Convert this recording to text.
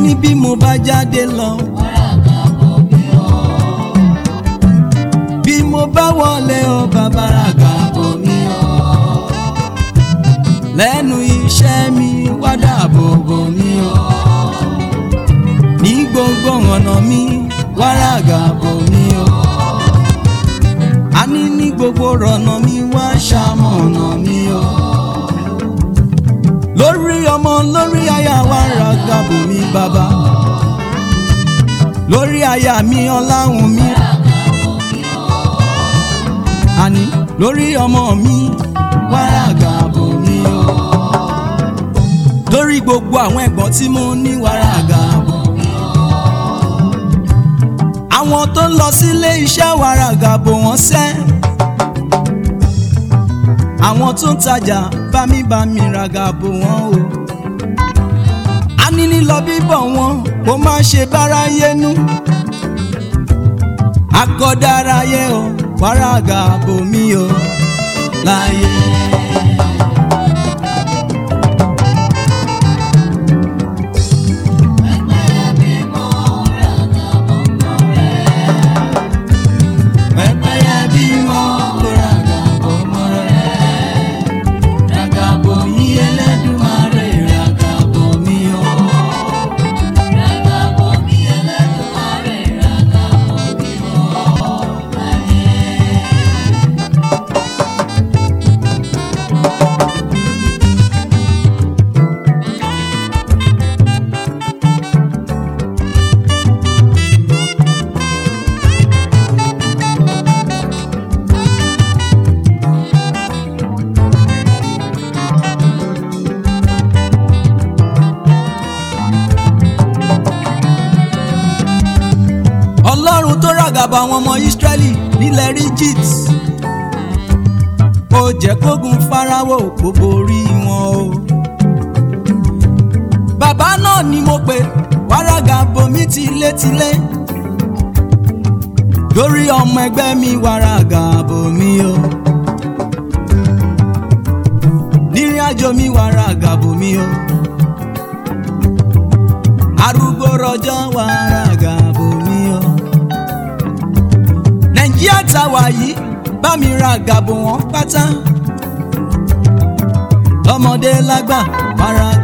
ní bí mo bá jáde lọ. bí mo bá wọlé o bàbá ràgà bò mí o. lẹ́nu iṣẹ́ mi wá dáàbò bò mí o. ní gbogbo ọ̀nà mi wá ràgà bò mí o. a ní ní gbogbo ọ̀nà mi wá ṣamọ̀nà mi o. lórí ọmọ lórí aya wá ràgà bò mí bàbá. lórí aya mi ọláhùn mi àní lórí ọmọ mi wàràgà bò mí o. lórí gbogbo àwọn ẹ̀gbọ́n tí mo ní wàràgà bò mí o. àwọn tó ń lọ sílé iṣẹ́ wàràgà bò wọ́n sẹ́. àwọn tó ń tajà bámíbámí ràgà bò wọ́n o. a ní nílọ bíbọ̀ wọn kó má ṣe báráyé nú. akọ́dáráyé o wàràgà bòmí o láyé. Pẹ́pẹ́yẹ bímọ kó ràgà bòmọ rẹ̀. Ràgà bòmí Ẹlẹ́dùmarè ràgà bòmí o. Ràgà bòmí Ẹlẹ́dùmarè ràgà bòmí o. ọlọ́run tó ràgàbà àwọn ọmọ ìsírẹ́lì nílẹ̀ Egypt ó jẹ́ kógun Fáráò kó borí wọn o. bàbá náà ni mo pè wàràgà bomi tilétilé lórí ọmọ ẹgbẹ́ mi wàràgà bomi o. nírìn àjò mi wàràgà bomi o. arúgbó rọjọ́ wàràgà bomi o nàìjíríà tá a wà yìí bá mi ra gàbò wọn pátá lọ́mọdé lágbà para